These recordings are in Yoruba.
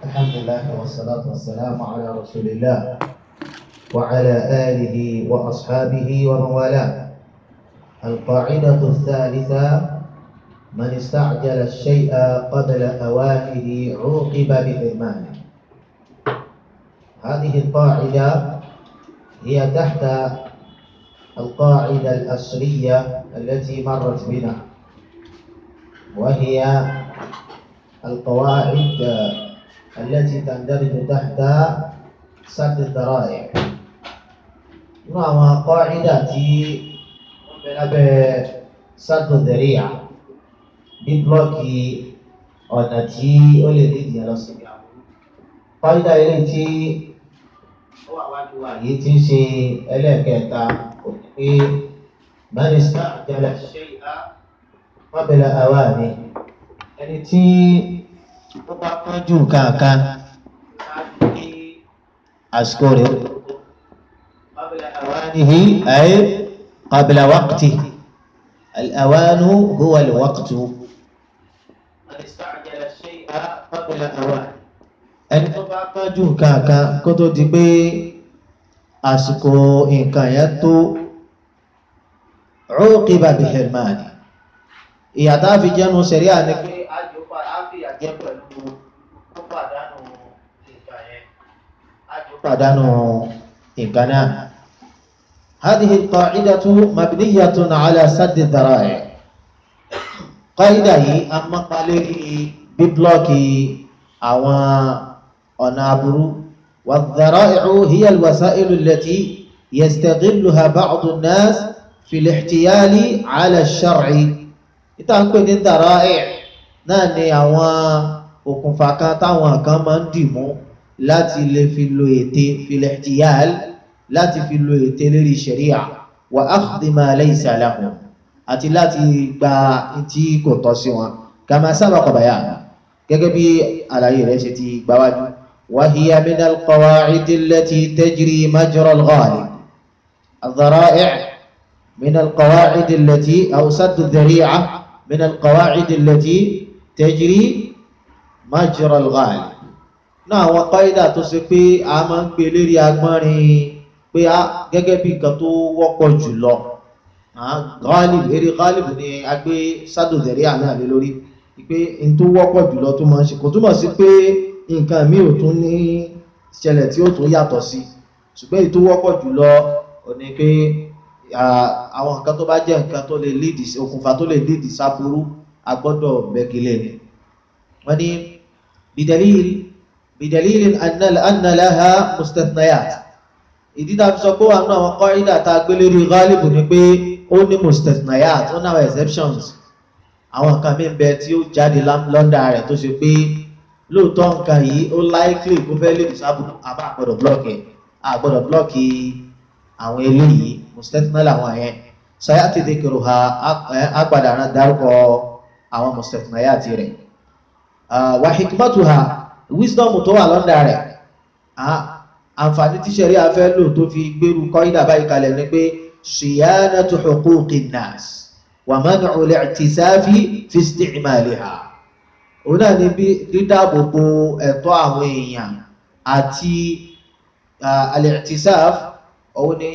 الحمد لله والصلاة والسلام على رسول الله وعلى آله وأصحابه ومن والاه القاعدة الثالثة من استعجل الشيء قبل أوانه عوقب بحرمانه هذه القاعدة هي تحت القاعدة الأصلية التي مرت بنا وهي القواعد التي تندرج تحت سد الذرائع نعم قاعدة lábẹ́ sádùn dẹ̀ríà bí blọ́ọ̀kì ọ̀nà tí ó lè ní ìdíyẹ lọ sí ìyàwó. Kọ́ídà ilé tí ó wà wájú wa yìí ti ń ṣe ẹlẹ́ẹ̀kẹta òní pé mínísítà àjẹlẹ̀ ṣe ìhá wábẹ̀lẹ̀ àwa ni ẹni tí ó bá kánjú kankan ní àsìkò rẹ̀ wábẹ̀lẹ̀ àwa nìyí ayé. قبل وقته الأوان هو الوقت من استعجل الشيء قبل أوان ẹni tó bá kánjú nǹkan kan kó tó di pé àsìkò nǹkan yẹn tó عوقب بحرمانه ìyà tá a fi jẹ́nu sẹ̀ríà ni pé àjòpá á fi àjẹ́ pẹ̀lú tó pàdánù nǹkan yẹn àjò pàdánù nǹkan náà. هذه القاعدة مبنية على سد الذرائع قاعدة هي أما قالي ببلوك أو أنابر والذرائع هي الوسائل التي يستغلها بعض الناس في الاحتيال على الشرع ìtànkpé ní dàráì náà ni àwọn òkùnfà kan táwọn kan máa ń dìmú láti lè fi lo ète fil-ihtiyal láti fi lo ète lérí ṣẹ̀ríà wà áàdì máa laysa lahum àti láti gba tí kò tọ́ sí wọn kama sabaqa bayan gẹ́gẹ́ bí àlàyé rẹ̀ ṣe ti gbáwájú wa hiya min al-qawa'id allati tajri majra al-ghalib ad-dhara'i' min al-qawa'id allati aw sadd adh-dhari'a min al-qawa'id allati tajri majra al-ghalib náà àwọn qaida tó ṣe pé a máa ń gbé lérí agbọ́nrin pé a gẹ́gẹ́ bí nǹkan tó wọ́pọ̀ jùlọ ghalib eré ghalib ni a gbé sádòdẹ̀rí àmì àlè lórí pé n tó wọ́pọ̀ jùlọ tó máa ń ṣe kò túmọ̀ sí pé nǹkan mi ò tún ní ṣẹlẹ̀ tí ó tún yàtọ̀ sí ṣùgbọ́n èyí tó wọ́pọ̀ jùlọ ò ní pé àwọn nǹkan tó bá jẹ́ nǹkan tó lè lídì okùnfà tó lè lídì sáburú a gbọ́dọ̀ bẹ́gilẹ̀ ni wọ́n ní bidalil bidalil anna laha mustathnayat ìdí tá a fi sọ pé wà nínú àwọn kọ́rídà tá a gbé lórí ghalibu ni pé ó ní mustathnayat ó ní àwọn exceptions àwọn nǹkan mí bẹ tí ó jáde lọ́ndà rẹ̀ tó ṣe pé lóòótọ́ nǹkan yìí ó likely kó fẹ́ lè sábò àbá àgbọ̀dọ̀ blọ́ọ̀kì àgbọ̀dọ̀ blọ́ọ̀kì àwọn eléyìí mustathnā làwọn yẹn sayati dhikruha àgbàdà náà dárúkọ àwọn mustathnayat rẹ̀ wa hikmatuha wisdom tó wà lọ́ndà rẹ̀ àǹfààní tí ṣẹ̀rí afẹ́ lò tó fi gbérù kọ́ídà báyìí kalẹ̀ ní pé ṣìyánatu huquqin nas wa man'u al-i'tisafi fi isti'maliha òun náà ni bí dídáàbòbò ẹ̀tọ́ àwọn èèyàn àti al-i'tisaf òun ni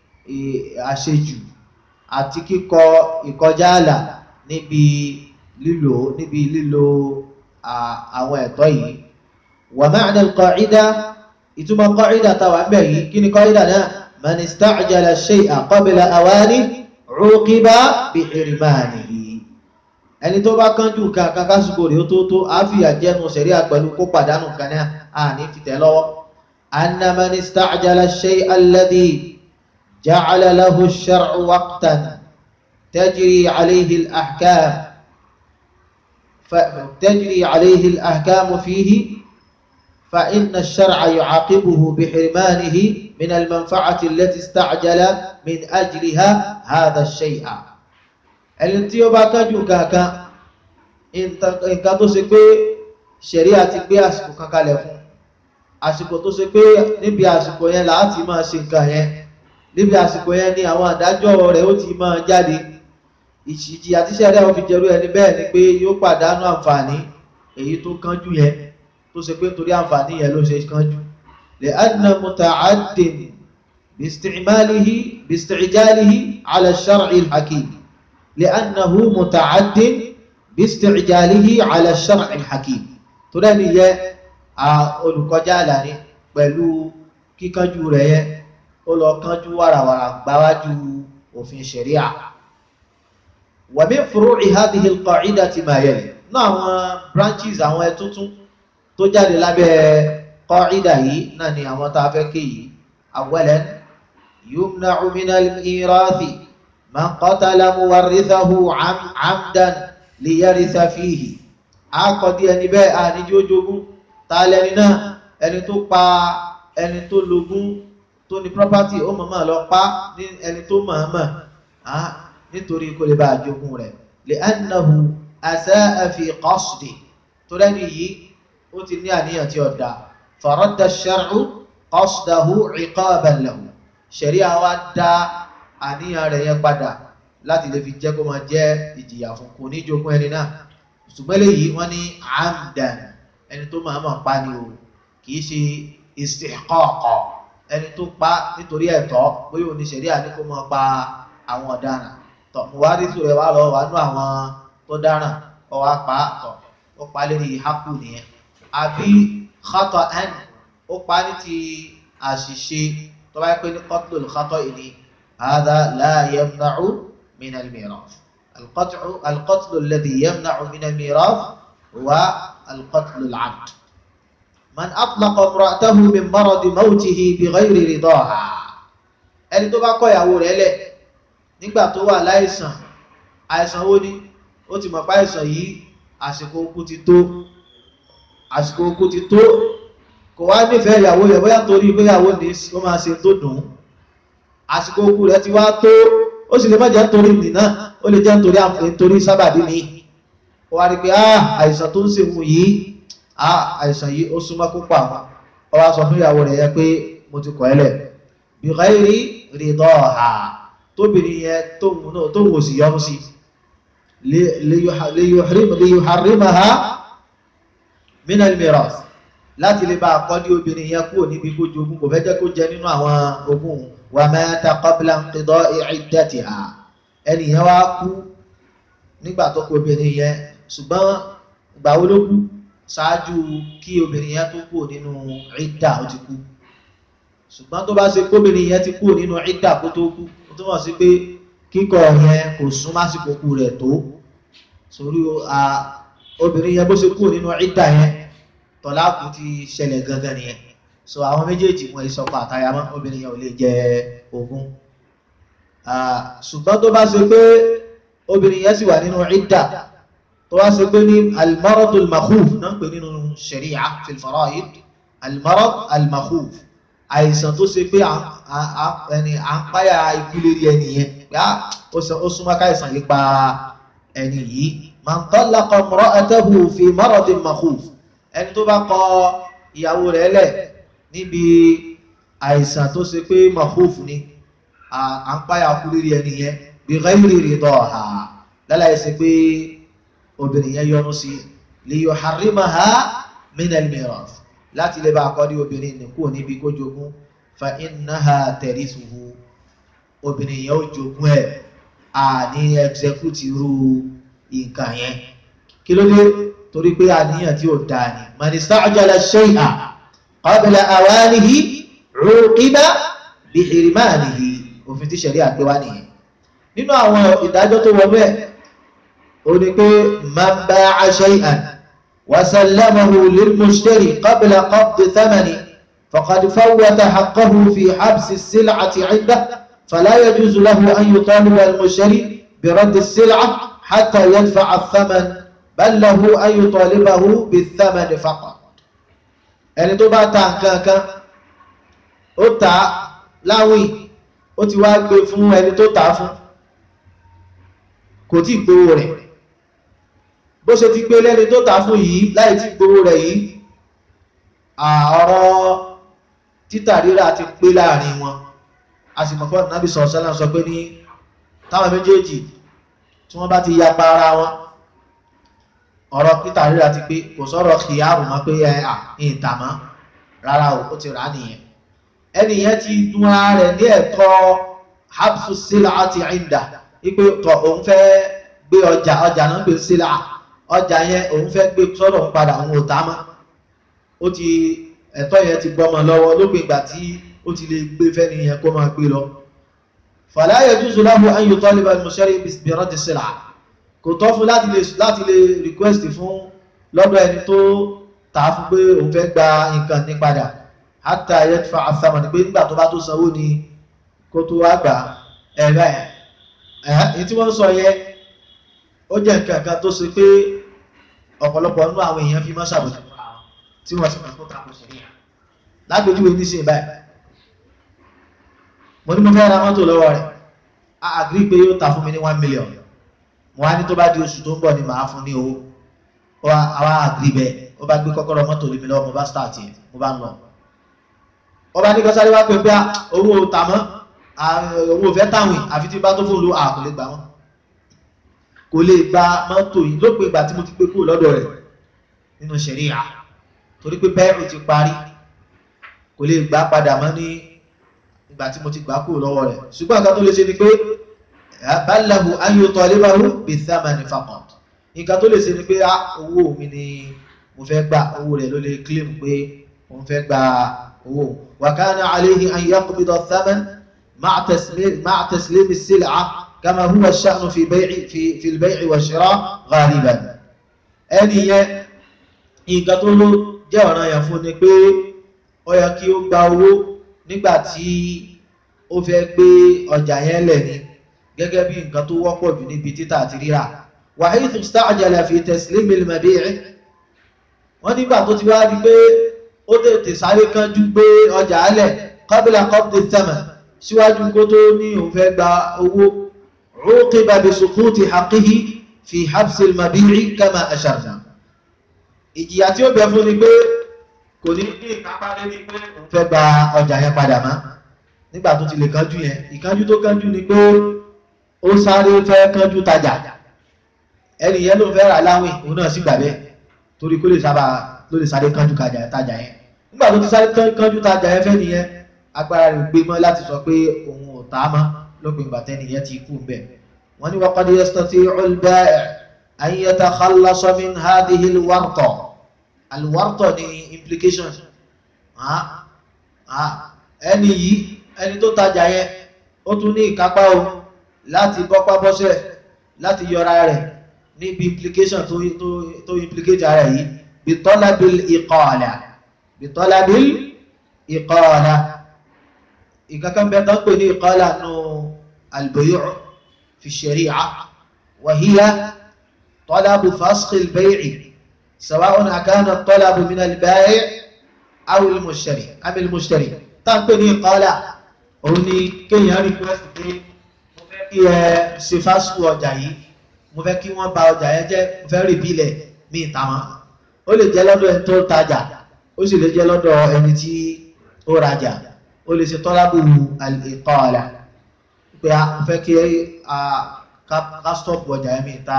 àṣejù àti kíkọ ìkọjá àlà níbi lílò níbi lílò àwọn ẹ̀tọ́ yìí wa ma'na al-qa'ida ìtumọ̀ kọ́ìdà tàwà ń bẹ̀ yìí kí ni kọ́ìdà náà man ista'jala shay'a qabla awani uqiba bi hirmanihi ẹni tó bá kánjú kankan kásìkò rẹ̀ ó tó tó àáfíà jẹ́nu sẹ̀rí àpẹ̀lú kó pàdánù kan náà à ní fìtẹ́ lọ́wọ́ anna man ista'jala shay'a alladhi ja'ala lahu ash-shar'u waqtan tajri alayhi al-ahkam tajri alayhi al-ahkam fihi فإن الشرع يعاقبه بحرمانه من المنفعة التي استعجل من أجلها هذا الشيء ẹni tí ó bá kájú kankan nǹkan tó ṣe pé ṣẹ̀ríà ti gbé àsìkò kan kalẹ̀ fún àsìkò tó ṣe pé níbi àsìkò yẹn láti máa ṣe nǹkan yẹn níbi àsìkò yẹn ni àwọn àdájọ́ rẹ̀ ó ti máa jáde ìjìyà tí ṣẹ̀ríà ó fi jẹrú ẹni bẹ́ẹ̀ ni pé yóò pàdánù àǹfààní èyí tó kánjú yẹn tó ṣe pé torí àǹfààní yẹn ló ṣe kánjú lè anna muta'addin bisti'malihi bisti'jalihi ala shar'i al-hakim lè annahu muta'addin bisti'jalihi ala shar'i al-hakim tó dẹ́ni yẹ olùkọjá àlàní pẹ̀lú kíkánjú rẹ̀ yẹ ó lọ kánjú wàràwàrà gbáwájú òfin ṣẹ̀ríà wa min furu'i hadhihi al-qa'idati ma yali náà àwọn branches àwọn ẹtútún tó jáde lábẹ́ qa'ida yìí náà ni àwọn tá a fẹ́ ké yìí awwalan yumna'u min al-mirathi man qatala muwarrithahu 'amdan liyaritha fihi àkọ́dí ẹni bẹ́ẹ̀ àníjú ojogún ta lẹni náà ẹni tó pa ẹni tó lógún tó ní property ó mọ̀mọ́ lọ pa ní ẹni tó mọ̀ọ́mọ̀ nítorí kó lè bá àjogún rẹ̀ li'annahu asaa fi qasdi tó lẹ́ni yìí ó ti ní àníyàn tí ó dá faradda ash-shar'u qasdahu 'iqaban lahu ṣẹ̀ríà wa dá àníyàn rẹ̀ yẹn padà láti lè fi jẹ́ kó máa jẹ́ ìjìyà fún kò ní jogún ẹni náà ṣùgbọ́n léyìí wọ́n ní amdan ẹni tó máa máa pa ni o kìí ṣe istihqaq ẹni tó pa nítorí ẹ̀tọ́ bóyá òní ṣẹ̀ríà ní kó máa pa àwọn ọ̀daràn tọ̀ mo wá rí sùrẹ̀ wá lọ wà nú àwọn tó dáràn ọ wá pa tọ̀ ó pa lérí hákù nìyẹn àbí khata'an ó pa ní ti àṣìṣe tó bá yẹ pé ní qatlul khata'i ni hadha la yamna'u min al-mirath القطع القتل الذي يمنع من الميراث هو القتل العمد من أطلق امرأته من مرض موته بغير رضاها ẹni tó bá kọ ìyàwó rẹ̀ lẹ̀ nígbà tó wà láìsàn àìsàn wo ni ó ti mọ̀ pé àìsàn yìí àsìkò okú ti tó àsìkò okú ti tó kò wá nífẹ̀ẹ́ ìyàwó rẹ̀ bóyá torí pé ìyàwó ní ó máa ṣe tó dùn àsìkò okú rẹ̀ ti wá tó ó sì lè má jẹ́ nítorí nìna ó lè jẹ́ nítorí àǹfààní nítorí sábàbí mi ó wá rí pé àìsàn tó ń ṣe wù yìí àìsàn yìí ó súnmọ́ kó pa àwọn ó wá sọ fún ìyàwó rẹ̀ yẹn pé mo ti kọ̀ ẹ́ lẹ̀ bi ghairi ridaha tóbìnrin yẹn tóun náà tóun ò sì yọnu sí liyuharrimaha min al-mirath láti lè bá àkọ́dí obìnrin yẹn kúrò níbi kó jogún kò fẹ́ jẹ́ kó jẹ nínú àwọn ogún wa mata qabla inqida'i iddatiha ẹni yẹn wá kú nígbà tó kú obìnrin yẹn ṣùgbọ́n ìgbà wo ló kú ṣáájú kí obìnrin yẹn tó kú nínú ìdá ó ti kú ṣùgbọ́n tó bá ṣe kóbìnrin yẹn ti kú nínú ìdá kó tó kú ó túmọ̀ sí pé kíkọ yẹn kò sún másìkò kú rẹ̀ tó sórí obìnrin yẹn bó ṣe kú nínú ìdá yẹn tọ́láàkù ti ṣẹlẹ̀ gangan nìyẹn so àwọn méjèèjì wọn ìsọpọ̀ àtayamọ́ obìnrin yẹn ò lè jẹ ogún ṣùgbọ́n tó bá ṣe pé obìnrin yẹn sì wà nínú ìdá tó wá ṣe pé ní almarad almakhuf náà ń pè nínú sharia fil fara'id almarad almakhuf àìsàn tó ṣe pé ẹni à ń páyà ikú lérí ẹni yẹn pé ó súnmọ́ káìsàn yìí pa ẹni yìí man talaqa imra'atahu fi maradin makhuf ẹni tó bá kọ ìyàwó rẹ̀ lẹ̀ níbi àìsàn tó ṣe pé mahuf ni à ń páyà kú lérí ẹni yẹn bi ghairi ridaha lálàyé ṣe pé obìnrin yẹn yọnu sí li yuharrimaha min al-mirath láti lè bá akọ́dí obìnrin ní kúrò níbi kó jogún fa innaha tarithuhu obìnrin yẹn ó jogún ẹ̀ àní execute irú nǹkan yẹn kí ló dé torí pé àníyàn tí ó dáa ni man ista'jala shay'a qabla awanihi uqiba bi hirmanihi òfin tí ṣẹ̀rí àgbéwá nìyẹn nínú àwọn ìdájọ́ tó wọnú ẹ̀ ó ní pé man ba'a shay'an wa sallamahu lil-mushtari qabla qabdi thamani faqad fawwata haqqahu fi habsi as-sil'ati 'indahu fala yajuzu lahu an yutaliba al-mushtari bi raddi as-sil'a hatta yadfa'a ath-thaman bal lahu an yutalibahu bi-thamani faqat ẹni tó bá ta nǹkan kan ó ta láwìn ó ti wá gbé fún ẹni tó ta fún kò tí gbowó rẹ̀ bó ṣe ti gbé lẹ́ni tó ta fún yìí láì tí gbowó rẹ̀ yìí ọ̀rọ̀ títà rírà ti pé láàrin wọn a sì mọ̀ fọ́nà nábì sọ̀rọ̀ sọ́lá sọ pé ní táwọn méjèèjì tí wọ́n bá ti yapa ara wọn ọ̀rọ̀ peter rírà ti pé kò sọ̀rọ̀ kìyàrù mọ́ pé ẹ à ìta mọ́ rárá o ó ti rà á nìyẹn ẹni yẹn ti dún ara rẹ̀ ní ẹ̀tọ́ habsu sílá àti ìndà wípé tọ òun fẹ́ gbé ọjà ọjà náà gbé sílá ọjà yẹn òun fẹ́ gbé sọ́dọ̀ òun padà òun ò tá mọ́ ó ti ẹ̀tọ́ yẹn ti gbọ́mọ lọ́wọ́ lópin ìgbà tí ó ti lè gbé fẹ́ni yẹn kó máa gbé lọ fala yajuzu lahu an yutaliba al-mushtari bi raddi sílá kò tọ́ fún láti lè láti lè request fún lọ́dọ̀ ẹni tó tà á fún pé òun fẹ́ gba nǹkan ní padà hatta yadfa àfàmà ní pé nígbà tó bá tó sanwó ni kó tó wá gbà ẹ̀rẹ́ ẹ̀ èyí tí wọ́n sọ yẹ ó jẹ́ nǹkan kan tó ṣe pé ọ̀pọ̀lọpọ̀ nínú àwọn èèyàn fi máa ṣàbòsí tí wọ́n sì máa kó tako sí ní lágbèjúwe nísìnyí báyìí mo ní mo fẹ́ ra mọ́tò lọ́wọ́ rẹ̀ a agree pé yóò ta fún mi ní one million mo wá ní tó bá di oṣù tó ń bọ̀ ni màá fún ní owó ó wá àwa agree bẹ́ẹ̀ ó bá gbé kọ́kọ́rọ́ mọ́tò lé mi lọ́wọ́ mo bá start yẹn mo bá ń lọ ó bá ní kọ́sáré wá pé pé owó tà mọ́ owó fẹ́ táwìn àfi tí bá tó fún un ló à kò lè gbà wọ́n kò lè gba mọ́tò yìí lópin ìgbà tí mo ti gbé kúrò lọ́dọ̀ rẹ̀ nínú ṣẹ̀ríà torí pé bẹ́ẹ̀rù ti parí kò lè gbà padà mọ́ ní ìgbà tí mo ti gbà kúrò lọ́wọ́ rẹ̀ ṣùgbọ́n nǹkan tó lè ṣe ni pé bálahu ayọ̀tọ̀ alébáwò bí thamani faqat nǹkan tó lè ṣe ni pé owó mi ni mo fẹ́ gbà owó rẹ̀ ló lè claim pé mo fẹ́ gba owó wa kana alayhi an yaqbida thaman ma'a taslim ma'a taslim as-sil'a kama huwa ash-sha'n fi bay'i fi fi al-bay'i wa shira' ghaliban ẹni yẹn nǹkan tó ló jẹ́ ọ̀ràn yẹn fún ni pé ó yẹ kí ó gba owó nígbà tí ó fẹ́ gbé ọjà yẹn lẹ̀ ni gẹ́gẹ́ bí nǹkan tó wọ́pọ̀ jù níbi títà àti rírà wa haythu ista'jala fi taslim al-mabi' wọ́n nígbà tó ti wá di pé ó tètè sáré kánjú gbé ọjà alẹ̀ qabla qabdi thaman síwájú kó tó ní òun fẹ́ gba owó uqiba bi suquti haqqihi fi habsi al-mabi'i kama asharna ìjìyà tí ó bẹ fún ni pé kò ní ní ìkápá lórí pé òun fẹ́ gba ọjà yẹn padà mọ́ nígbà tó ti lè kánjú yẹn ìkánjú tó kánjú ni pé ó sáré fẹ́ kánjú tajà ẹni yẹn ló fẹ́ rà láwìn òun náà sì gbà bẹ́ẹ̀ torí kó lè sábà ló lè sáré kánjú tajà yẹn nígbà tó ti sáré kánjú tajà yẹn fẹ́ nìyẹn agbára rẹ̀ gbé mọ́ láti sọ pé òun ò tà á mọ́ lópin ìgbà tẹ́ni yẹn ti kú bẹ́ẹ̀ wọ́n ní waqad yastati'u al-ba'i' an yatakhallasa min hadhihi al-warta al-warta ní implication ẹni yìí ẹni tó tajà yẹn ó tún ní ìkápá o láti bọ́pá bọ́sẹ̀ láti yọra rẹ̀ níbi implication tó tó tó implicate ara yìí bitọ́lábìl ìkọ́ọ̀lá bitọ́lábìl ìkọ́ọ̀lá ìkankan bẹ́ẹ̀ tán pè ní ìkọ́ọ̀lá nù albayu' fi shari'a wa hiya talabu fasqi albay'i sawa'un akana talabu min albai' aw almushtari am almushtari tán pè ní ìkọ́ọ̀lá òun ni kéèyàn request pé mo fẹ́ kí ẹ ṣe fásitì ọjà yìí mo fẹ́ kí wọ́n bà ọjà yẹn jẹ́ mo fẹ́ rí bílẹ̀ mí ìta wọn ó lè jẹ́ lọ́dọ̀ ẹni tó tajà ó sì lè jẹ́ lọ́dọ̀ ẹni tí ó rajà ó lè ṣe tọ́lábù ìkọ́ọ̀lá pé a mo fẹ́ kí a ká stop ọjà yẹn mí ìta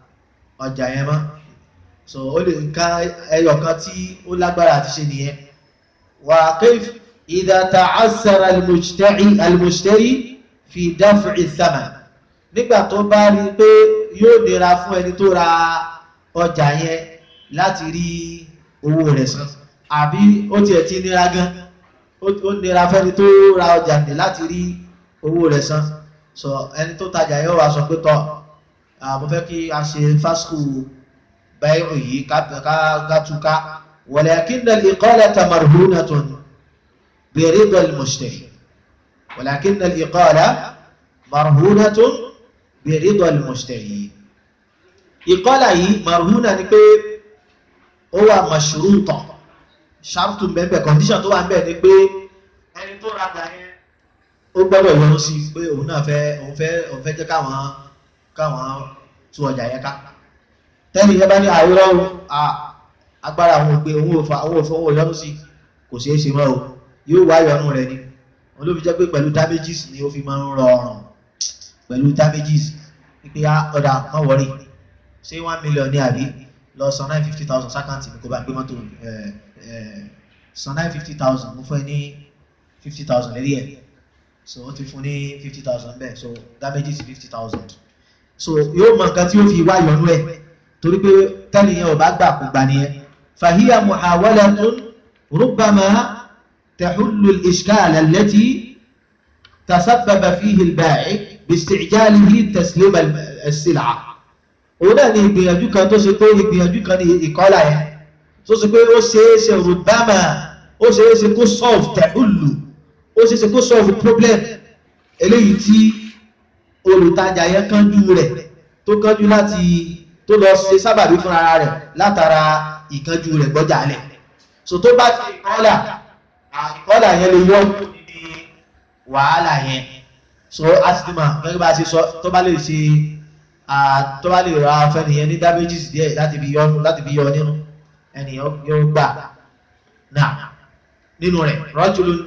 ọjà yẹn mọ́ so ó lè ká ẹyọ kan tí ó lágbára àti ṣe nìyẹn wà kayf idha ta'assara al-mushtari fi daf'i thaman nígbà tó bá rí i pé yóò nira fún ẹni tó ra ọjà yẹn láti rí owó rẹ̀ san àbí ó tiẹ̀ ti nira gan ó nira fẹ́ni tó ra ọjà ní láti rí owó rẹ̀ san sọ ẹni tó tajà yẹn wà sọ pé tọ́ mo fẹ́ kí a ṣe fásitì báyìí yìí ká túká walakinna al-iqalata marhunatun bi rida al-mushtari walakinna al-iqala marhunatun bẹ̀rẹ̀dọ̀ al-mushtari ìkọ́lá yìí marhuna ni pé ó wà mashruta ṣáàtù mẹ́bẹ̀ condition tó wà mẹ́ ni pé ẹni tó rajà yẹn ó gbọ́dọ̀ yọrù sí pé òun náà fẹ́ òun fẹ́ òun fẹ́ jẹ́ káwọn káwọn tú ọjà yẹn ká tẹ́lẹ̀ yẹn bá ní àìrọ́ agbára àwọn òpè òun ò fa òun ò fọwọ́ òun yọrù sí kò ṣeé ṣe mọ́ o yóò wá yọrù rẹ̀ ni wọn ló fi jẹ́ pé pẹ̀lú damages ni ó fi máa ń rọrùn pẹ̀lú damages wípé á ọ̀dà má wọ́rì ṣé one million ní àbí lọ san nine fifty thousand sákàǹtì mi kó bá gbé mọ́tò ẹ̀ ẹ̀ san nine fifty thousand mo fẹ́ ní fifty thousand lérí ẹ̀ so ó ti fún ní fifty thousand bẹ́ẹ̀ so damages fifty thousand so yóò mọ nǹkan tí ó fi wá yọnú ẹ̀ torí pé tẹ́nìyàn ò bá gbà kó gbà nìyẹn fahiya muhawalatun rubbama tahullu al-ishkal allati tasabbaba fihi al-ba'i باستعجاله تسليم السلعة òun náà ni ìgbìyànjú kan tó ṣe pé ìgbìyànjú kan ní ìkọlà yẹn tó ṣe pé ó ṣeé ṣe rùbámà ó ṣeé ṣe kó solve tẹ̀hùlù ó ṣeé ṣe kó solve problem eléyìí tí olùtajà yẹn kánjú rẹ̀ tó kánjú láti tó lọ ṣe sábàbí fún ara rẹ̀ látara ìkánjú rẹ̀ gbọ́jà lẹ̀ so tó bá ti ìkọlà ìkọlà yẹn lè yọ níbi wàhálà yẹn so asitima gẹ́gẹ́ bá a ṣe sọ tó bá lè ṣe tó bá lè ra fẹ́nìyàn ní damages díẹ̀ láti fi yọnu láti fi yọ nínú ẹnìyàn yóò gbà náà nínú rẹ̀ rajulun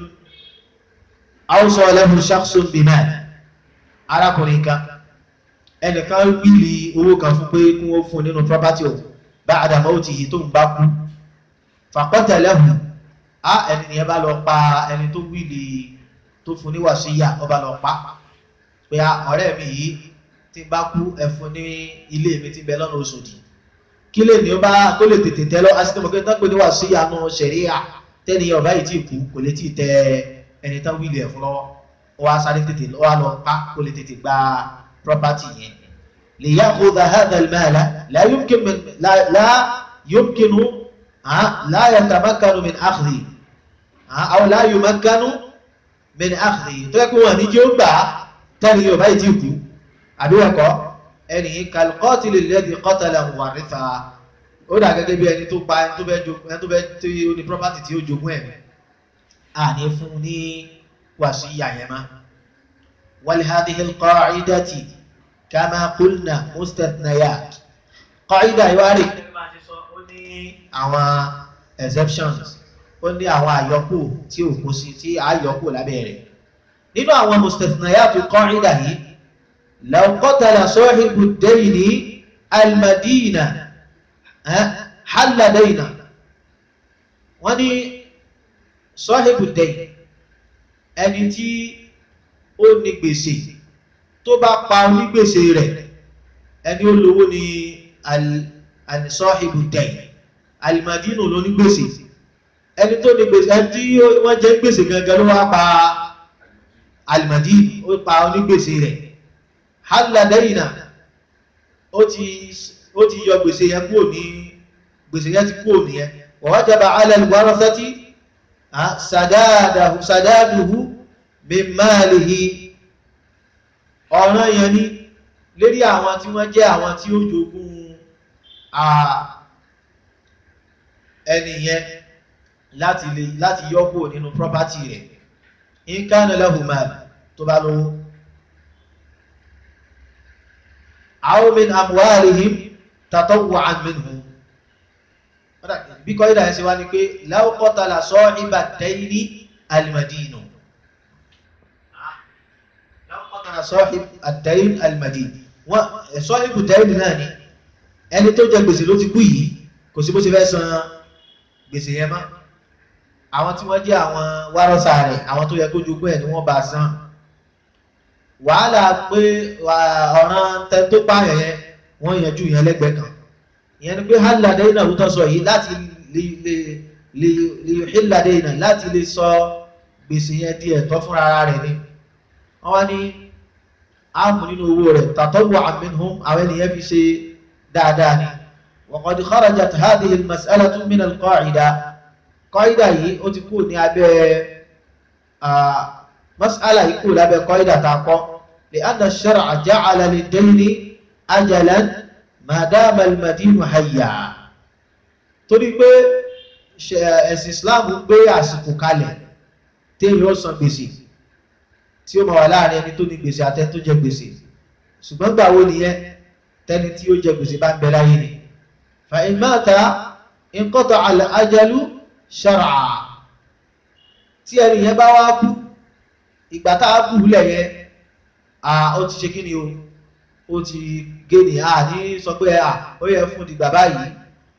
awsa lahu shakhsun bimal arákùnrin kan ẹnìkan wíìlì owó kan fún pé kí wọ́n fún nínú property o ba'da mawtihi tó ń bá kú faqatalahu á ẹnìyàn bá lọ pa ẹni tó wíìlì tó fún ní wàsíyà ọba lọ pa pé ọ̀rẹ́ mi yìí tí bá kú ẹ̀fún ní ilé mi ti bẹ lọ́nà Òṣòdì kí lè ní ó bá kó lè tètè tẹ́ lọ asítọ́ mọ̀kẹ́ tán pé ní wàsíyà náà ṣẹ̀ríà tẹ́ni ọba yìí tí kú kò lè tí tẹ ẹni tán wíìlì ẹ̀ fún lọ́wọ́ ó wá sáré tètè ó wá lọ pa kó lè tètè gba property yẹn lè yá kó da hadha al-mala la yumkin la yumkin la yatamakkanu min akhdhi aw la yumakkanu min akhdhi tó yẹ kó wọn ní jẹ́ ó gbà tẹ́ni yóò báyìí tí kú àbíwẹ̀kọ́ ẹni kalqatil alladhi qatala waritha ó dà gẹ́gẹ́ bí ẹni tó pa ẹni tó bẹ́ tí ó ní property tí ó jogún ẹ̀mí à ní fún ní wàsíyà yẹn má wal hadhihi alqa'idati kama qulna mustathniyat qaida ìwárí ó ní àwọn exceptions ó ní àwọn àyọkù tí ò kó sí tí àyọkù lábẹ́ rẹ̀ nínú àwọn mustathniyat qaida yìí law qatala sahibu ad-dayni al-madina halla dayna wọ́n ní sahibu ad-dayn ẹni tí ó ní gbèsè tó bá pa onígbèsè rẹ̀ ẹni ó lówó ní sahibu ad-dayn al-madina ló ní gbèsè ẹni tó ní gbèsè ẹni tí wọ́n jẹ́ gbèsè gangan ló wá pa alìmọ̀dí ó pa onígbèsè rẹ̀ hálàdẹ́yìnà ó ti yọ gbèsè yẹn kúrò ní gbèsè yẹn ti kúrò ní yẹn wajaba ala al-warasati sàdáàdùhù min malihi ọ̀ràn yẹn ní lérí àwọn tí wọ́n jẹ́ àwọn tí ó jogún ẹni yẹn láti lè láti yọ́pò nínú property rẹ̀ in kana lahu mal tó bá lówó aw min amwalihim tatawwa'an minhum bí kọ́ ìdá ẹ̀sẹ̀ wá ní pé law qatala sahiba dayni al-madinu law qatala sahiba dayni al-madinu wọ́n sahibu dayni náà ni ẹni tó jẹ gbèsè ló ti kú yìí kò sí bó ṣe fẹ́ san gbèsè yẹn mọ́ àwọn tí wọ́n jẹ́ àwọn wárọ́sà rẹ̀ àwọn tó yẹ kó jogún ẹ̀ ni wọ́n bá san wàhálà pé ọ̀ràn tẹ tó pààyàn yẹn wọ́n yanjú yẹn lẹ́gbẹ̀ẹ́ kan ìyẹn ni pé hálàdé náà wútọ́ sọ yìí láti lè hílàdé náà láti lè sọ gbèsè yẹn di ẹ̀tọ́ fúnra ara rẹ̀ ni wọ́n wá ní áàmù nínú owó rẹ̀ tàtọ́wọ́ minhum àwọn ènìyàn fi ṣe dáadáa ni wa qad kharajat hadhihi al-mas'alatu min al-qa'ida kọ́ídà yìí ó ti kú ní abẹ́ mas'ala yìí kú lábẹ́ kọ́ídà ta kọ́ lè anna ash-shar'a ja'ala lid-dayni ajalan ma dama al-madinu hayya torí pé ẹ̀sìn Islam gbé àsìkò kalẹ̀ téèyàn ó san gbèsè tí ó máa wà láàrin ẹni tó ní gbèsè àtẹ tó jẹ gbèsè ṣùgbọ́n gbà wo nìyẹn tẹni tí ó jẹ gbèsè bá ń bẹ láyé ni fa in mata inqata'a al-ajalu ṣọ́rà tí ẹni yẹn bá wá bú ìgbà tá a bú lẹ̀ yẹn ó ti ṣe kí ni o ó ti gé ní a ní sọ pé ó yẹ fún dìgbà báyìí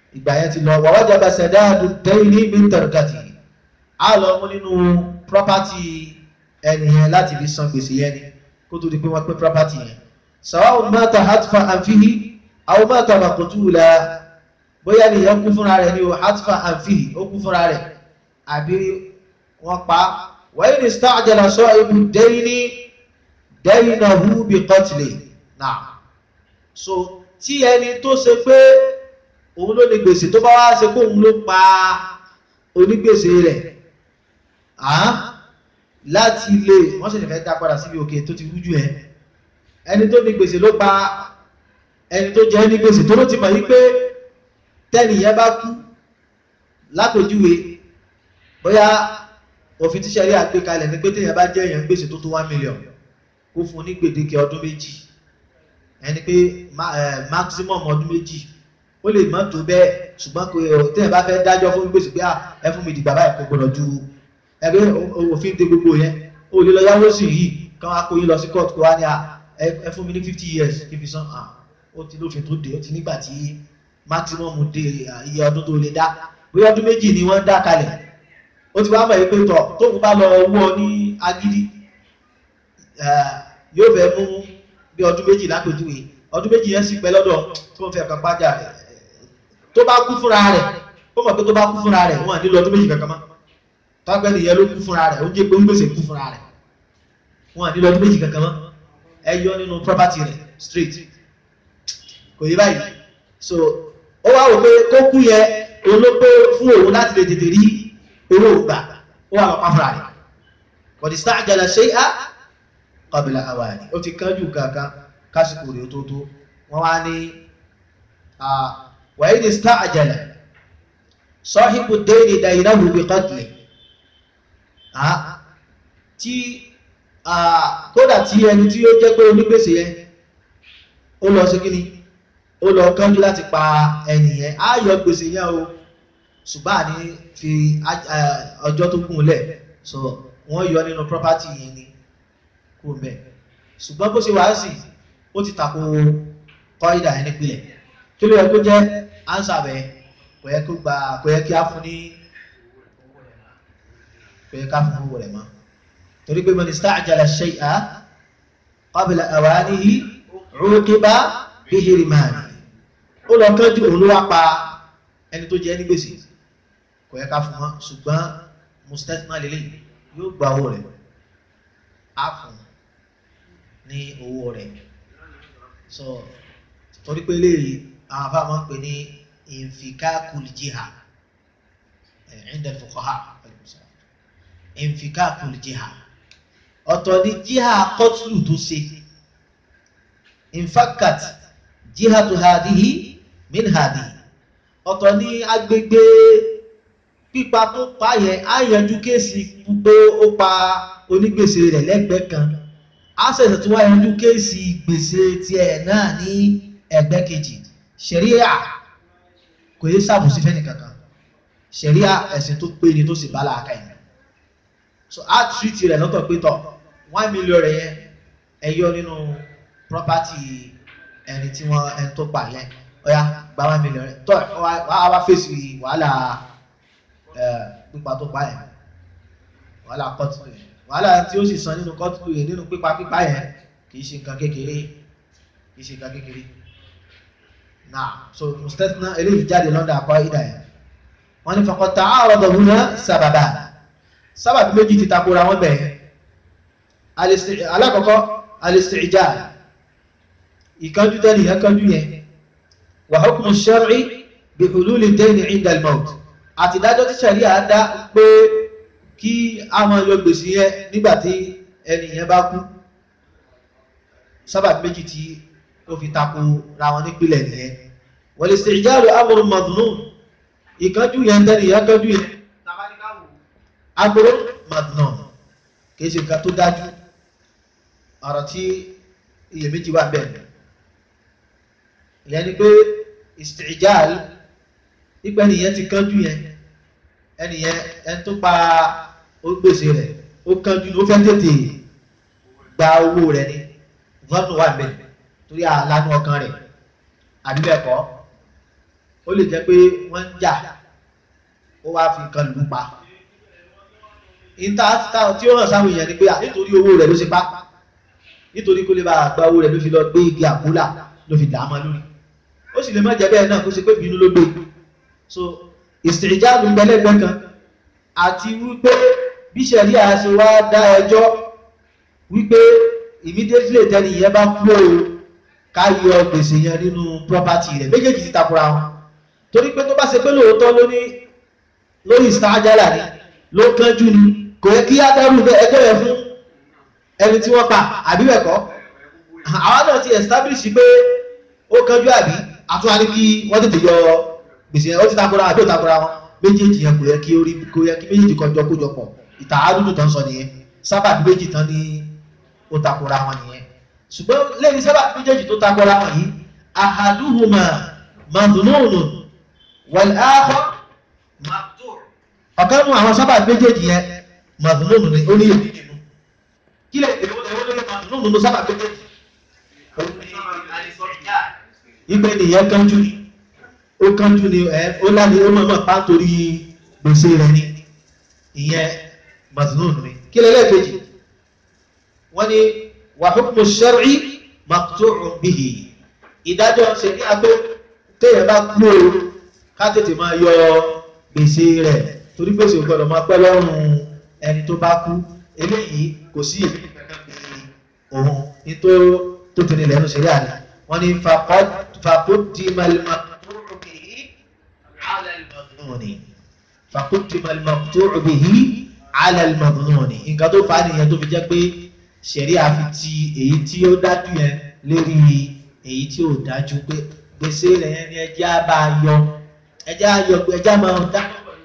ìgbà yẹn ti lọ wa wajaba sadadu dayni min tarkati á lọ mú nínú property ẹni yẹn láti fi san gbèsè yẹn ni kó tó di pé wọ́n pín property yẹn sawa'un mata hatfa anfihi aw mata maqtula bóyá nìyẹn kú fúnra rẹ̀ ni o hatfa anfihi ó kú fúnra rẹ̀ àbí wọ́n pa wa in ista'jala sahibu dayni daynahu bi qatli náà so tí ẹni tó ṣe pé òun ló ní gbèsè tó bá wá ṣe pé òun ló pa onígbèsè rẹ̀ láti lè wọ́n sì fẹ́ dá padà síbi òkè tó ti rújú ẹ ẹni tó ní gbèsè ló pa ẹni tó jẹ́ ní gbèsè tó ló ti mọ̀ yí pé tẹ́nìyẹn bá kú lápèjúwe bóyá òfin tíṣẹ̀rí àgbékalẹ̀ ní pé téèyàn bá jẹ́ èèyàn gbèsè tó tó one million kó fún ní gbèdéke ọdún méjì ẹni pé maximum ọdún méjì ó lè mọ́ tó bẹ́ẹ̀ ṣùgbọ́n kò téèyàn bá fẹ́ dájọ́ fún gbèsè pé ẹ fún mi dìgbà báyìí kò gbọdọ̀ ju ẹgbẹ́ òfin de gbogbo yẹn ó lè lọ yáwó sí yìí kán wá kó yín lọ sí court kó wá ní ẹ fún mi ní fifty years kí fi san ó ti lófin tó dé ó ti nígbà tí maximum dé iye ọdún tó lè dá bóyá ọdún méjì ni wọ́n dá kalẹ̀ ó ti wá mọ̀ pé tọ̀ tóun bá lọ wọ́ ní agídí yóò fẹ́ mú bí ọdún méjì lápèjúwe ọdún méjì yẹn sì pẹ́ lọ́dọ̀ tí wọ́n fẹ́ kàn pàjá rẹ̀ tó bá kú fúnra rẹ̀ ó mọ̀ pé tó bá kú fúnra rẹ̀ wọ́n nílò ọdún méjì kankan mọ́ tọ́gbẹ́ nìyẹn ló kú fúnra rẹ̀ ó jẹ́ pé ń gbèsè kú fúnra rẹ̀ wọ́n nílò ọdún méjì kankan mọ́ ẹ yọ nínú property rẹ̀ straight kò yé báyìí so ó wá wò pé kó kú yẹ olóko fún òun láti lè tètè rí owó gbà ó wà lọ́pàá fúnra rẹ̀ kò dì sta'jala shay'a qabla awani ó ti kánjú kankan kásìkò rẹ̀ tó tó wọ́n wá ní wa in ista'jala sahibu ad-dayni daynahu bi qatli tí kódà tí ẹni tí ó jẹ́ pé onígbèsè yẹn ó lọ sí kíni ó lọ kánjú láti pa ẹni yẹn á yọ gbèsè yẹn o ṣùgbọ́n àní fi ọjọ́ tó kún lẹ̀ so wọ́n yọ nínú property yẹn ni kó mẹ́ ṣùgbọ́n bó ṣe wàá sì ó ti tako kọ́ídà ẹni pilẹ̀ kí ló yẹ kó jẹ́ ánsà bẹ́ẹ̀ kò yẹ kó gba kò yẹ kí á fún ní kò yẹ ká fún owó rẹ̀ mọ́ torí pé man ista'jala shay'a qabla awanihi 'uqiba bihirmani ó lọ kánjú òun ló wá pa ẹni tó jẹ́ ní gbèsè kò yẹ ká fún wọn ṣùgbọ́n mustathna lélẹ̀ yóò gba owó rẹ̀ á fún ní owó rẹ̀ so torí pé léyìí àwọn afá máa ń pè ní infikakul jiha inda fuqaha infikakul jiha ọ̀tọ̀ ni jiha kọ́tùlù tó ṣe infakat jihatu hadihi min hadihi ọ̀tọ̀ ní agbègbè pípa tó pa yẹn á yanjú kéèsì pé ó pa onígbèsè rẹ̀ lẹ́gbẹ̀ẹ́ kan á ṣẹ̀ṣẹ̀ tó wá yanjú kéèsì gbèsè tiẹ̀ náà ní ẹgbẹ́ kejì ṣẹ̀ríà kò yé sàbòsí fẹ́ni kankan ṣẹ̀ríà ẹ̀sìn tó pé ni tó sì bá làákà yìí so á tìrìtì rẹ̀ lọ́tọ̀ pé tọ̀ one million rẹ̀ yẹn ẹ yọ nínú property ẹni tí wọ́n ẹni tó pa yẹn ọ̀ya gba one million rẹ̀ tọ́ wàá wá fèsì wàhálà pípa tó pa yẹn wàhálà kọ́tù yẹn wàhálà tí ó sì san nínú kọ́tù yẹn nínú pípa pípa yẹn kì í ṣe nǹkan kékeré kì í ṣe nǹkan kékeré náà so mustasna eléyìí jáde lọ́dọ̀ àkọ́ ìdá yẹn wọ́n ní faqad ta'arada huna sábàbà sábàbí méjì ti takora wọn bẹ̀rẹ̀ alákọ̀ọ́kọ́ al-isti'jal ìkánjú tẹ́lẹ̀ yẹn kánjú yẹn wa hukmu shar'i bi hululi ad-dayni 'inda al-mawt àti ìdájọ́ tí sẹ̀rí àdá pé kí àwọn yọ gbèsè yẹn nígbà tí ẹni yẹn bá kú sábàbí méjì tí ó fi tako ra wọn nípìnlẹ̀ nìyẹn wal-isti'jalu amrun madhnun ìkánjú yẹn tẹ́lẹ̀ yẹn kánjú yẹn amrun madhnun kì í ṣe nǹkan tó dájú ọ̀rọ̀ tí iyèméjì wà bẹ́ẹ̀ ìyẹn ni pé isti'jal nípa ẹnìyẹn ti kánjú yẹn ẹnìyẹn ẹni tó pa ó gbèsè rẹ̀ ó kánjú ó fẹ́ tètè gba owó rẹ̀ ni vọ́nù wà bẹ́ẹ̀ torí àlànà ọkàn rẹ̀ àbí bẹ́ẹ̀ kọ́ ó ó lè jẹ́ pé wọ́n ń jà ó wá fi nǹkan lù ú pa ìta tí ó hàn sáwọn èèyàn ni pé nítorí owó rẹ̀ ló ṣe pa nítorí kó lè bá gba owó rẹ̀ ló fi lọ gbé igi àkúlà ló fi dàá mọ́ lórí ó sì lè má jẹ́ bẹ́ẹ̀ náà kó ṣe pé bínú ló gbé so ìsìnjáàlù ń bẹ́lẹ́gbẹ́ kan àti wípé bí sẹ̀rí àṣẹ wá dá ẹjọ́ wípé immediately tẹ́ni yẹn bá kú o ká yọ gbèsè yẹn nínú property rẹ̀ méjèèjì ti takora wọn torí pé tó bá ṣe pé lóòótọ́ ló ní lórí ìsìnjáàlà ni ló kánjú ni kò yẹ kí á dárú ẹjọ́ yẹn fún ẹni tí wọ́n pa àbí bẹ́ẹ̀ kọ́ àwọn náà ti establish pé ó kánjú àbí àtúwá ní kí wọ́n tètè yọ gbèsè yẹn ó ti takora àbí ó takora wọn méjèèjì yẹn kò yẹ kí orí kò yẹ kí méjèèjì kọjọ kójọ pọ̀ ìta àdúdù tán sọ nìyẹn sábà méjì tán ní ó takora wọn nìyẹn ṣùgbọ́n lẹ́yìn sábà méjèèjì tó takora wọn yìí ahaduhuma madhununu wal akhar maqtur ọ̀kan nu àwọn sábà méjèèjì yẹn madhununu ni ó ní èdè nínú kí lè èwo èwo ló lè madhununu nínú sábà méjèèjì ìgbé nìyẹn kánjú ni ó kánjú ni ẹ ó láni ó mọ̀mọ́ pa torí gbèsè rẹ̀ ni ìyẹn mazlum ni kí lẹ́lẹ́kejì wọ́n ní wa hukmu shar'i maqtu'un bihi ìdájọ́ ṣe ní agbó téèyàn bá kú o ká tètè máa yọ gbèsè rẹ̀ torí gbèsè ò gbọ́dọ̀ máa pẹ́ lọ́rùn ẹni tó bá kú eléyìí kò sí èmi kankan bí òun ní tó tó tẹ̀lé lẹ́nu ṣe rí àná wọ́n ní faqaddima al-maqtu'u bihi ala al-madhnuni faqaddima al-maqtu'u bihi ala al-madhnuni nǹkan tó fà á nìyẹn tó fi jẹ́ pé ṣẹ̀rí àfi ti èyí tí ó dájú yẹn lérí èyí tí ò dájú pé gbèsè rẹ̀ yẹn ni ẹjẹ́ á bá a yọ ẹjẹ́ á yọ ẹjẹ́ á máa dá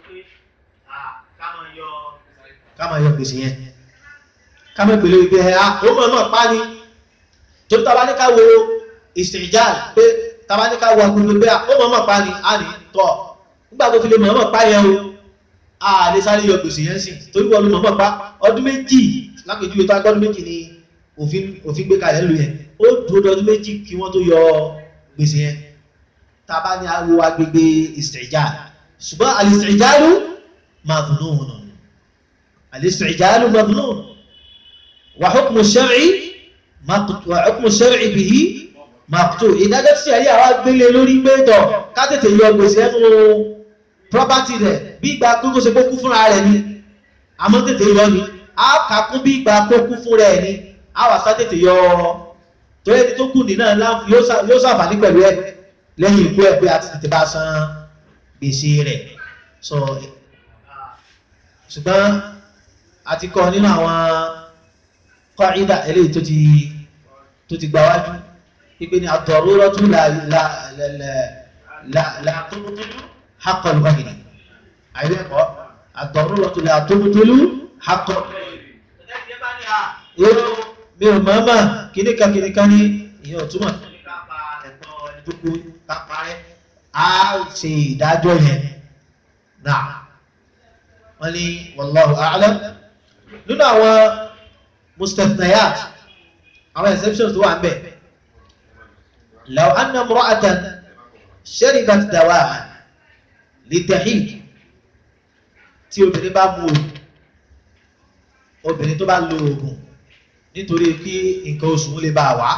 ká máa yọ gbèsè yẹn ká máa pèlè wípé ẹ ó mọ̀ náà pa ni tó tàbá ní ká wo ìsìnjáàl pé tàbá ní ká wo agbègbè pé ó mọ̀ náà pa ni a ní tọ̀ nígbà tó fi lè mọ̀ náà pa yẹn o a lè sáré yọ gbèsè yẹn sí torí wọ́n ló mọ̀ náà pa ọdún méjì lápèjúwe tó agbọ́dún méjì ni òfin òfin gbé kalẹ̀ lu yẹn ó dúró ọdún méjì kí wọ́n tó yọ gbèsè yẹn tàbá ní wo agbègbè ìsìnjáàl ṣùgbọ́n àlìsìnjáàlù madhnun àlìsìnjáàlù madhnun وحكم الشرع وحكم الشرع به مقطوع ìdájọ́ tí ṣẹ̀rí àwa gbélé lórí pé tọ̀ ká tètè yọ gbèsè ẹnu property rẹ̀ bí ìgbà kókó ṣe kókú fúnra rẹ̀ ni àmọ́ tètè yọ ni a kà kún bí ìgbà kókú fún rẹ̀ ni a wà sá tètè yọ torí ẹni tó kù ní náà yóò ṣàǹfààní pẹ̀lú ẹ̀ lẹ́yìn ikú ẹ̀ pé a ti tètè bá san gbèsè rẹ̀ so ṣùgbọ́n a ti kọ́ nínú àwọn kọ́ìdà eléyìí tó ti tó ti gbáwájú ipé ní ad-daruratu la la la la la tubtilu haqqa al-ghayri àìrí ẹ̀kọ́ ad-daruratu la tubtilu haqqa al-ghayri mi ò mọ́mọ́ kìníkà kìníkà ní ìyẹn ò túmọ̀ ẹ̀tọ́ káparẹ́ á ṣe ìdájọ́ yẹn náà wọ́n ní wallahu a'lam nínú àwọn مستثنيات أو exceptions tó wà ń bẹ̀ لو أن امرأة شربت دواء للتحيض tí obìnrin bá mu obìnrin tó bá lo oògùn nítorí kí nǹkan oṣù lè bá wá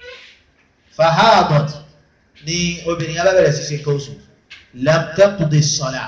fahadat ni obìnrin yẹn bá bẹ̀rẹ̀ sí ṣe nǹkan oṣù lam taqdi as-salah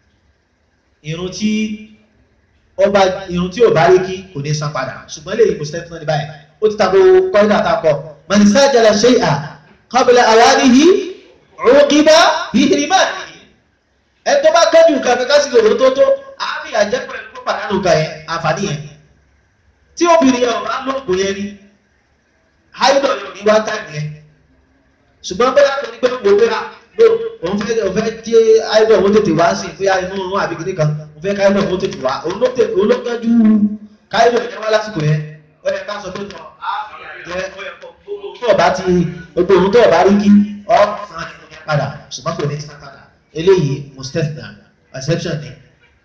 irun tí ọba irun tí ò bá rí kí kò ní san padà ṣùgbọ́n lè kò sẹ́tún ní báyìí ó ti tako kọ́ńdà àtàkọ́ mọ̀nísà jẹ́lẹ̀ ṣe à qabla awanihi uqiba bihirmanihi ẹ tó bá kẹ́jù nǹkan kankan sí lòrò tó tó àmì àjẹpẹ́ ló pàdánù nǹkan yẹn àǹfààní yẹn tí obìnrin yẹn ò bá lóògùn yẹn ni háìdọ̀ yóò ní wá táìmù yẹn ṣùgbọ́n bẹ́ẹ̀ tó ní pé wò pé ló òun fẹ́ òun fẹ́ jẹ́ háìdọ̀ òun tètè wá sí ìpínyà inú òun àbí kìnnìkan fẹ́ káyọ̀ ó tètè wá olókẹ́jú káyọ̀ yẹn wá lásìkò yẹn ó yẹ ká sọ pé tọ́ jẹ́ tó ọba ti gbogbo ohun tó ọba rí kí ọ san padà ṣùgbọ́n kò ní san padà eléyìí mustethna exception ni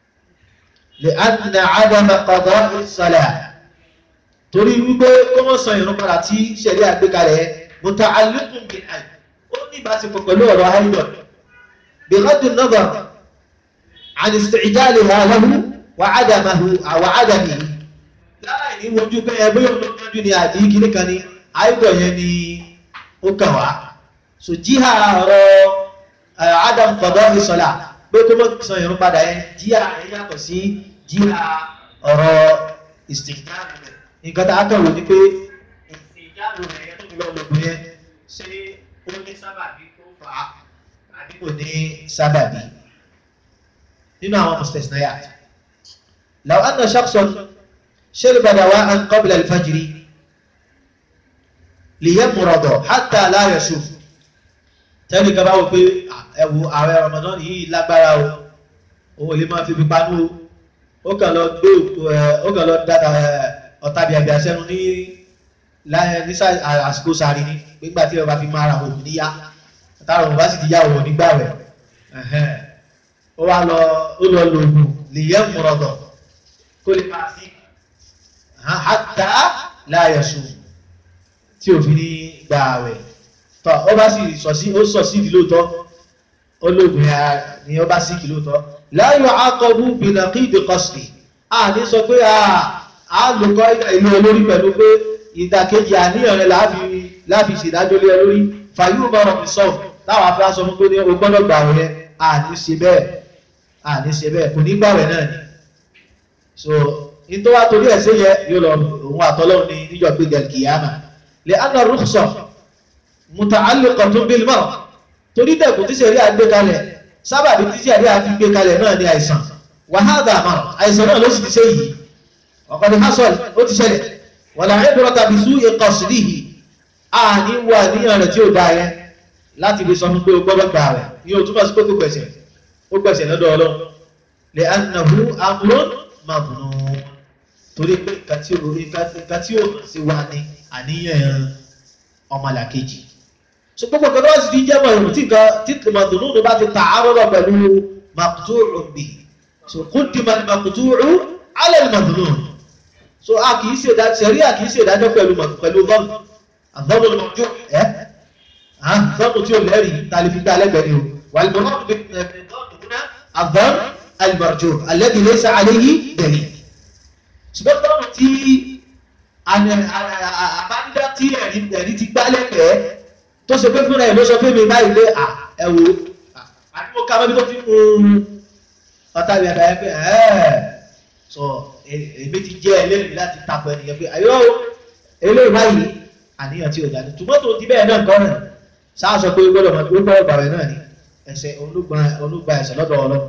lè adìnà àdàmà qada as-salah torí wípé kó mọ̀ san ìrún padà tí ṣẹ̀rí àgbékalẹ̀ muta'alliqun bil hayd ó ní ìbáṣepọ̀ pẹ̀lú ọ̀rọ̀ haidọ̀ بغض النظر عن استعجالها له وعدمه وعدمه láì ní wojú pé ẹgbẹ́ yóò lọ mọ́jú ni àti kìíní kan ni àìdọ̀ yẹn ni ó kàn wá so jíhà ọ̀rọ̀ adam kọ̀dọ̀ ìsọ̀lá pé kó mọ́ sọ ìrún padà yẹn jíhà yẹn yàtọ̀ sí jíhà ọ̀rọ̀ ìsìnkáàlù rẹ̀ nǹkan tá a kàn wò ní pé ìsìnkáàlù rẹ̀ yẹn tó fi lọ́ọ́ lògùn yẹn ṣé ó ní sábàbí tó fà á àbí kò ní sábàbí nínú àwọn mustasnayat law anna shakhsan shariba dawa'an qabla al-fajr liyamrada hatta la yashuf tẹ́lẹ̀ kan bá wò pé ẹ̀wù ààrẹ Ramadan yìí lágbára o òun lè máa fi fi panú o ó kàn lọ gbé ó kàn lọ dáta ọ̀tá bíàbíà sẹ́nu ní ní àsìkò sáré ní nígbà tí ọba fi máa ra òun níyà táwọn òun bá sì ti yá òun nígbà rẹ̀ ó wá lọ ó lọ lògùn liyamrada kó lè máa sí hatta la yashuf tí òfin ní gbà rẹ̀ tọ́ ọ bá sì sọ sí ó sọ sí ìdílóòtọ́ olóògùn ya ni ó bá sí ìdílóòtọ́ la yu'aqabu bi naqid qasdi a ní sọ pé a lòkọ́ ìlú olórí pẹ̀lú pé ìdàkejì àníyàn rẹ̀ láàfi ṣèdájọ́ lé olórí fàyú bọ̀rọ̀ fi sọ láwọn afẹ́ sọ fún pé ní o gbọ́dọ̀ gbà rẹ̀ a ní ṣe bẹ́ẹ̀ a ní ṣe bẹ́ẹ̀ kò ní gbà rẹ̀ náà ni so nítorí wá torí ẹ̀ sí yẹ yóò lọ òun àtọ́lọ́run ní níjọ́ gbé gẹ̀lkìyàmà lè anna rukhsa muta'alliqatun bil marad torí dẹ̀kùn tí sẹ̀rí àgbé kalẹ̀ sábàbí tí sẹ̀rí àfi gbé kalẹ̀ náà ní àìsàn wa hadha marad àìsàn náà ló sì ti ṣe yìí ọ̀kan ní hasol ó ti ṣẹlẹ̀ wala ibrata bi su'i qasdihi a ní wà níyàn rẹ̀ tí ó dá yẹn láti lè sọ fún pé o gbọ́dọ̀ gbà rẹ̀ ní o túmọ̀ sí pé kò gbẹ̀sẹ̀ ó gbẹ̀sẹ̀ lọ́dọ̀ ọlọ́run lè annahu amrun mabnun torí pé nǹkan tí ó sì wà ní àníyàn ọmọlàkejì so gbogbo kan náà sì fi jẹ́ mọ̀ ìrùn tí nǹkan tí tòmọ̀tòmọ̀ bá ti ta àárọ̀ pẹ̀lú maqtu'un bihi so quddima al-maqtu'u 'ala al-madhnun so a kìí ṣe ìdájọ́ sẹ̀rí a kìí ṣe ìdájọ́ pẹ̀lú pẹ̀lú dhann adh-dhann al-marju' ẹ́ dhann tí ó lẹ́rìí tàlí fi gbá alẹ́gbẹ̀ẹ́ ni o wal-murad bi-dhann adh-dhann al-marju' alladhi laysa 'alayhi dalil ṣùgbọ́n dhann tí àbádídá tí ẹ̀rí ti gbá lẹ́gbẹ̀ẹ́ tó ṣe pé fúnra ẹ̀ ló sọ fún mi báyìí pé ẹ̀wò àdúgbò ká mọ́bí tó fi mú ọ̀tá ìrìn àdáyé pé ẹ̀ẹ́ sọ èmi ti jẹ́ ẹlẹ́rìí láti tapọ̀ ẹnìyẹn pé àyọ́ eléyìí báyìí àníyàn tí ò jáde tòmọ́tò ti bẹ́ẹ̀ náà kọ́ rẹ̀ sáà sọ pé gbọ́dọ̀ mọ̀ pé gbọ́dọ̀ gbàwẹ̀ náà ni ẹsẹ̀ olúgba ẹsẹ̀ lọ́dọ̀ ọlọ́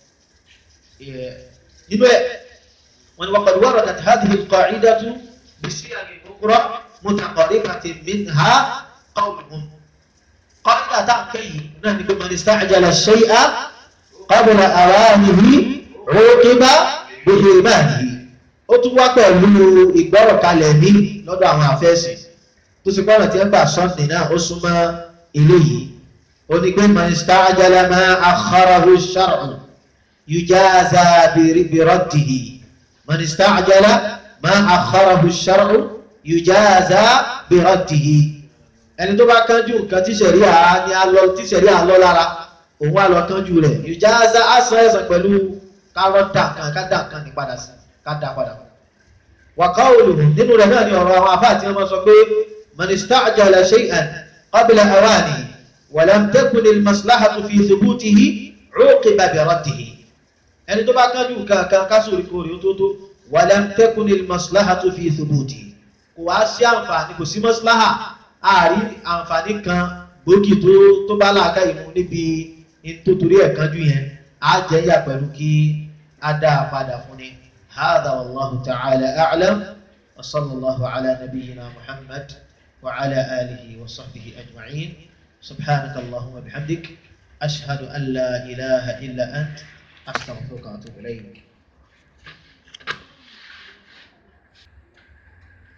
nínú ẹ̀ wọ́n ni wọ́n qad waradat hadhihi al-qa'idatu بصيغ أخرى متقاربة منها قولهم قاعدة تأكي أنه من استعجل الشيء قبل أوانه عوقب بحرمانه ó tún wá pẹ̀lú ìgbọ́rọ̀ kalẹ̀ ní lọ́dọ̀ àwọn àfẹ́sì tó sì pọ́nà tí ó gbà sọ́ọ̀nì náà ó súnmọ́ ilé yìí ó ní pé man ista'jala ma akhkharahu ash-shar'u yujaza bi raddihi man ista'jala ما أخره الشرع يجازى برده ẹni tó bá kánjú nǹkan tí ṣẹ̀ríà ní alọ́ tí ṣẹ̀ríà lọ lára òun wà lọ kánjú rẹ̀ yujaza àṣà ẹ̀sán pẹ̀lú kárọ́dà kan kádà kan ní padà sí kádà padà. wàká olùhù nínú rẹ̀ náà ni ọ̀rọ̀ àwọn afá àti ọmọ sọ pé man ista'jala shay'an qabla awani wa lam takun al-maslahatu fi thubutihi 'uqiba bi raddihi ẹni tó bá kánjú nǹkan kan kásòrí kórè ó tó tó wàlẹ̀ tẹ́kùn ní maslahatu fi thubuti kò wá sí àǹfààní kò sí maslaha ààrí àǹfààní kan gbòógì tó tó bá láàká ìmú níbi nítorí ẹ̀kanjú yẹn á jẹ́ yà pẹ̀lú kí á dá a padà fún ni hadha wallahu ta'ala a'lam wa sallallahu ala nabiyyina muhammad wa ala alihi wa sahbihi ajma'in subhanaka allahumma bihamdik ashhadu an la ilaha illa ant astaghfiruka wa atubu ilayk